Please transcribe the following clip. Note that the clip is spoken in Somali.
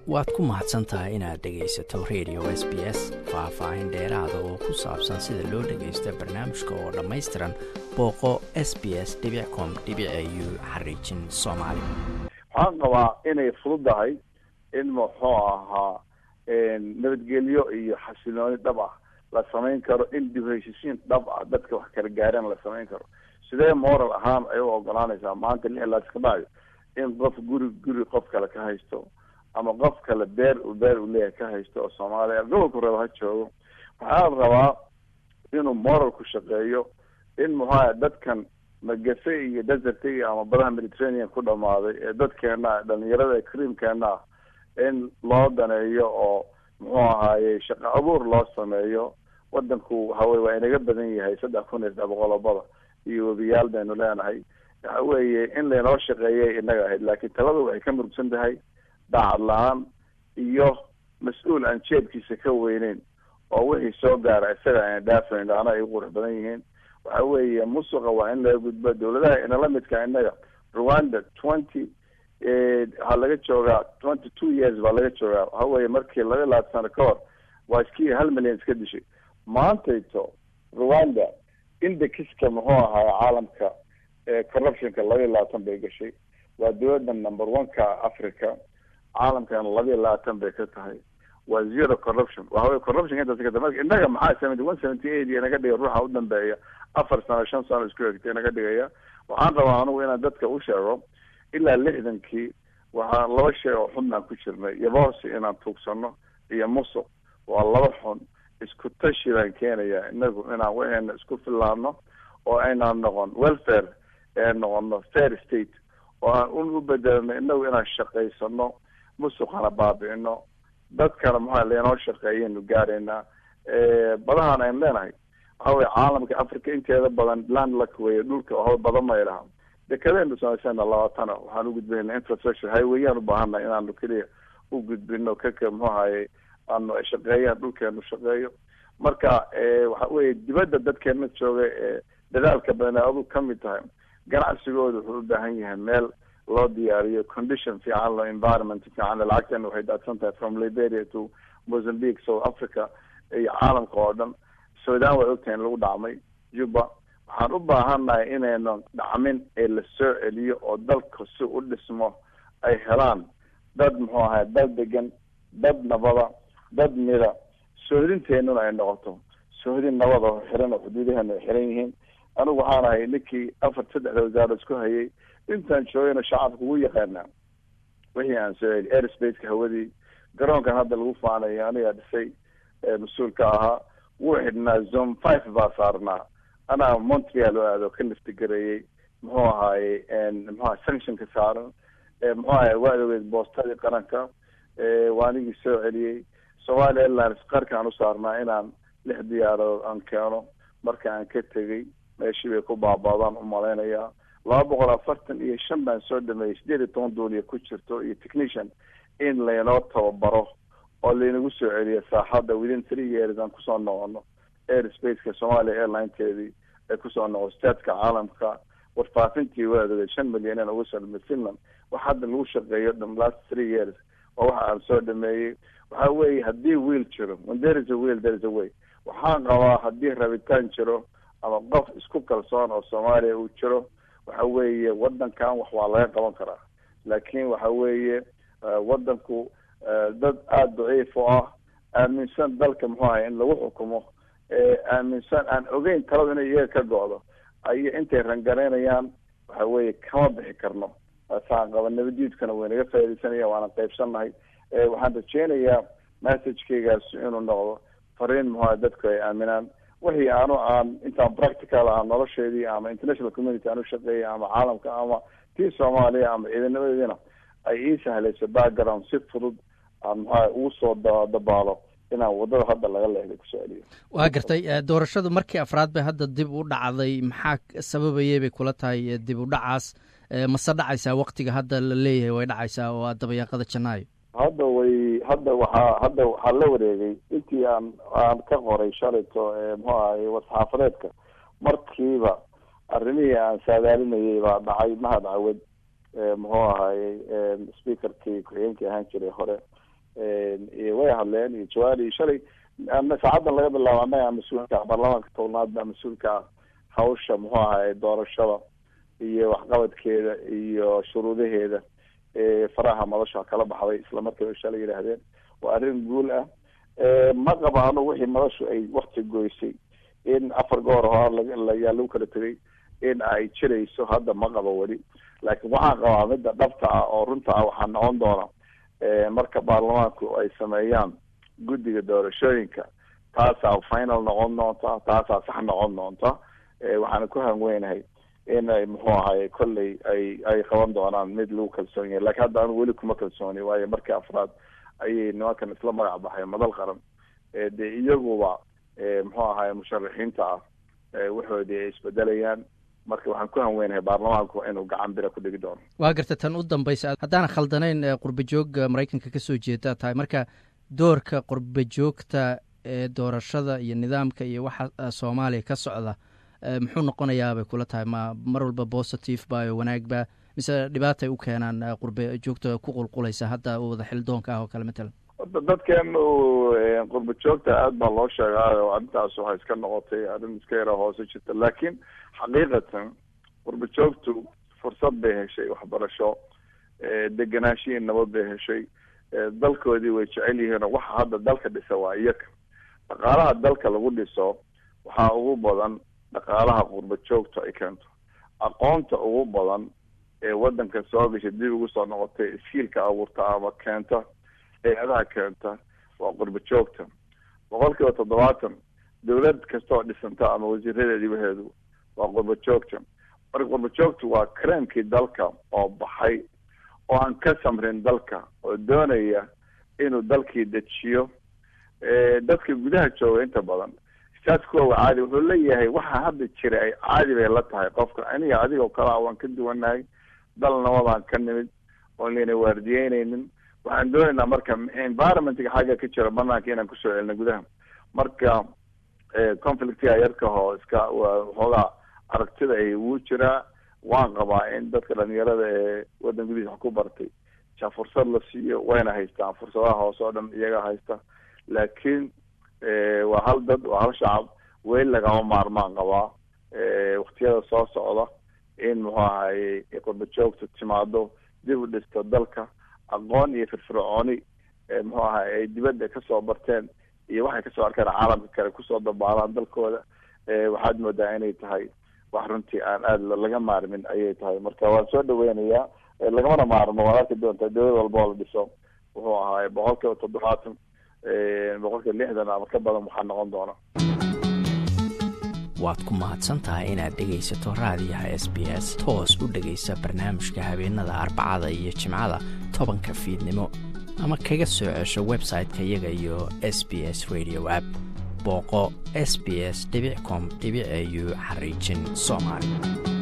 waad ku mahadsan tahay inaad dhegaysato radio s b s faah-faahin dheeraada oo ku saabsan sida loo dhagaysto barnaamijka oo dhammaystiran booqo s b s com u xariijin soomaali waxaan qabaa inay fududahay in muxuu ahaa nabadgelyo iyo xasilooni dhab ah la samayn karo in dib heshisiin dhab ah dadka wax kala gaareen la samayn karo sidee moral ahaan ay u ogolaanaysaa maanta lix laas ka dhacayo in qof guri guri qof kale ka haysto ama qof kale beer u beer u leeyahay ka haysto oo soomaaliya gobolku raba ha joogo waxaa la rabaa inuu moral ku shaqeeyo in muxuaha dadkan magafe iyo desertiga ama badaha mediterranean ku dhamaaday ee dadkeena dhalinyarada creamkeena ah in loo daneeyo oo muxuu ahaaye shaqo abuur loo sameeyo wadanku hawey waa inaga badan yahay saddex kun iyo saddex boqolobada iyo webiyaal baynu leenahay waxa weeye in laynoo shaqeeyay inaga ahayd laakiin taladu waxay ka murugsan tahay daacad la-aan iyo mas-uul aan jeebkiisa ka weyneyn oo wixii soo gaara isaga ayna dhaafayn ana ay u qurux badan yihiin waxa weeye musuqa waa in laga gudbo dawladaha inala midka inaga rwanda twenty waxaa laga joogaa twenty two years baa laga joogaa waxa weeye markii laba labaatan sano ka hor waa iskii hal milyan iska dishay maantayto rwanda indexka muxuu ahaa caalamka corruptionka laba iyo labaatan bay gashay waa dawladda number one ka africa caalamkana laba iyo labaatan bay ka tahay waa zero corruption waxawey corruption intaas ka marka innaga maxaa seventy one seventy eight iyo naga dhigay ruuxa u dambeeya afar sano shan sano isku egtay naga dhigaya waxaan rabaa anigu inaan dadka u sheego ilaa lixdankii waxaa laba shay oo xun aan ku jirnay yaboorsi inaan tuugsano iyo musuq waa laba xun isku tashi baan keenaya inagu inaan waxeena isku filaano oo aynaan noqon welfare ee noqono fair state oo aan u bedelno inagu inaan shaqaysano musuqana baabi'ino dadkana maxaa laynoo shaqeeyaynu gaaraynaa badahan aynu leenahay waxa weye caalamka africa inteeda badan land luck weye dhulka waxba badan may laha dekadaynu samaysana labaatana waxaan u gudbinayna infrastructure highwayaan ubaahannahay inaanu keliya u gudbino kaka muxuu ahaye aanu ay shaqeeyaan dhulkeenu shaqeeyo marka waxa weye dibadda dadkeena jooga ee dadaalka badan adu kamid tahay ganacsigooda wuxuu u baahan yahay meel loo diyaariyo condition fiican lo environment fiican lacagteena waxay daadsan tahay from liberia to mozambique south africa iyo caalamka oo dhan sudan way ogtahay in lagu dhacmay juba waxaan u baahannahay inaynu dhacmin ee la soo celiyo oo dalka si u dhismo ay helaan dad muxuu ahay dad degan dad nabada dad mida sohdinteenuna ay noqoto sohdin nabada oo xiran oo xuduudaheena ay xiran yihiin anigu waxaan ahay ninkii afar saddexda wasaaro isku hayay intaan joogayna shacabka ugu yaqaanaa wixii aan soo celi airspace-ka hawadii garoonkan hadda lagu faanayo anigaa dhisay mas-uulka ahaa wuu xidhnaa zone five baa saarnaa anaa montreal oo aado ka liftigareeyey muxuu ahaaye muxuaha sanctionka saaran muxuu ahay waa ogeed boostadii qaranka waa anigii soo celiyey somalia airlines qarkaan u saarnaa inaan lix diyaaradood aan keeno marka aan ka tegay meeshii bay ku baabaadaan u malaynayaa laba boqol afartan iyo shan baan soo dhameeyey sideed iyo toban duuliya ku jirto iyo technician in laynoo tababaro oo laynagu soo celiyo saaxadda within three years aan kusoo noqono airspace-ka somalia airlineteedii ay kusoo noqo statka caalamka warfaafintii waadogeed shan milyan in ugu soo dhamay finland wax hadda lagu shaqeeyo dham last three years oo waxa aan soo dhameeyey waxa weeye haddii wiil jiro when there is a wheel there is a way waxaan qabaa haddii rabitaan jiro ama qof isku kalsoon oo soomaaliya uu jiro waxa weeye wadankan wax waa laga qaban karaa laakiin waxa weeye wadanku dad aada daciif oo ah aaminsan dalka muxuu ahay in lagu xukumo aaminsan aan ogeyn taladu inay iyaga ka go-do ay intay rangaraynayaan waxa weeye kama bixi karno saan qaba nabadiidkana waynaga faaidaysanaya waana qaybsannahay waxaan rajeynayaa messagekeygaas inuu noqdo fariin muxua dadku ay aaminaan wixii aanu aan intaan practical ah nolosheedii ama international community aan u shaqeeyay ama caalamka ama tii soomaaliya ama ciidanadeediina ay ii sahlayso background si fudud aan maxaa ugu soo dabaalo inaan waddada hadda laga leexday kusoo celiyo waa gartay doorashadu markii afraad bay hadda dib u dhacday maxaa sababayay bay kula tahay dib u dhacaas mase dhacaysaa waktiga hadda la leeyahay way dhacaysaa oo dabayaaqada janaayo hadda way hadda waxaa hadda waxaa la wareegay intii aan aan ka qoray shalayto muxuu ahay wasxaafadeedka markiiba arrimihii aan saadaalinayay baa dhacay mahad cawad muxuu ahaye speakerkii ku-xigeenkii ahaan jiray hore way hadleen iyo jawaari iyo shalay saacadan laga bilaabo annaga mas-uulka baarlamaanka tobnaad baa mas-uulka hawsha muxuu ahay doorashada iyo waxqabadkeeda iyo shuruudaheeda faraha madasha kala baxday isla markiiba shalay yidhaahdeen waa arrin guul ah ma qabaano wixii madashu ay wakti goysay in afar goor hor layaa lagu kala tegay in ay jirayso hadda ma qabo weli laakiin waxaan qabaa midda dhabta ah oo runta ah waxaa noqon doona marka baarlamaanku ay sameeyaan guddiga doorashooyinka taasaa final noqon doonta taasaa sax noqon doonta waxaana ku hanweynahay in ay muxuu ahay kolley ay ay qaban doonaan mid lagu kalsoon yahay lakiin hadda anu weli kuma kalsooni waayo markii afraad ayay nimankan isla magac baxay madal qaran dee iyaguba muxuu ahay musharaxiinta ah waxoodii ay isbedelayaan marka waxaan ku hanweynahay baarlamaanku inuu gacan bira ku dhigi doono waa garta tan u dambaysa haddaana khaldanayn qurba joog maraykanka kasoo jeeda tahay marka doorka qurba joogta ee doorashada iyo nidaamka iyo waxa soomaaliya ka socda muxuu noqonayaa bay kula tahay ma mar walba positive ba o wanaag ba mise dhibaatay u keenaan qurba joogta ku qulqulaysa hadda wada xildoonka ah oo kale matalan horta dadkeenu qurba joogta aad baa loo sheegaayo arrintaas waxay iska noqotay arrin iska yara hoose jirta laakiin xaqiiqatan qurba joogtu fursad bay heshay waxbarasho degenaanshihi nabad bay heshay dalkoodii way jecel yihiinoo waxa hadda dalka dhisa waa iyaga dhaqaalaha dalka lagu dhiso waxaa ugu badan dhaqaalaha qurba joogta ay keento aqoonta ugu badan ee wadanka soo gashay dib ugu soo noqotay iskiilka abuurta ama keenta hay-adaha keenta waa qurba joogta boqol kiiba toddobaatan dawlad kastaoo dhisanta ama wasiiradeedii waheedu waa qurba joogta marka qurba joogtu waa kareemkii dalka oo baxay oo aan ka samrin dalka oo doonaya inuu dalkii dejiyo dadka gudaha jooga inta badan saas kuwa caadi wuxuu leeyahay waxa hadda jira ay caadi bay la tahay qofka aniga adigoo kale a waan ka duwanahay dal nabadaan ka nimid oon layna waardiyeyneynin waxaan doonaynaa marka environmentga xagga ka jira banaanka inaan kusoo celino gudaha marka conflictiga yarkahoo iska waxoogaa aragtida ay wuu jiraa waan qabaa in dadka dhalinyarada ee wadan gudihiisa wax ku bartay ja fursad la siiyo wayna haystaan fursadaha hoose oo dhan iyaga haysta laakiin waa hal dad waa hal shacab weli lagama maarmaan qabaa waktiyada soo socda in muxuu ahaye qurba joogta timaado dib u dhisto dalka aqoon iyo firfircooni muxuu ahay ay dibadda kasoo barteen iyo waxay kasoo arkeen caalamka kale kusoo dabaalaan dalkooda waxaad moodaa inay tahay wax runtii aan aada laga maarmin ayay tahay marka waan soo dhaweynayaa lagamana maarmo waad arki doontaa dawlad walba oo la dhiso wuxuu ahaay boqol kiiba toddobaatan boqol kiiba lixdan ama ka badan waxaa noqon doona waad ku mahadsan tahay inaad dhegaysato raadiyaha s b s toos u dhegaysa barnaamijka habeenada arbacada iyo jimcada tobanka fiidnimo ama kaga soo cesho website-ka iyaga iyo s b s radio app booqo s b s com au xariijin soomaali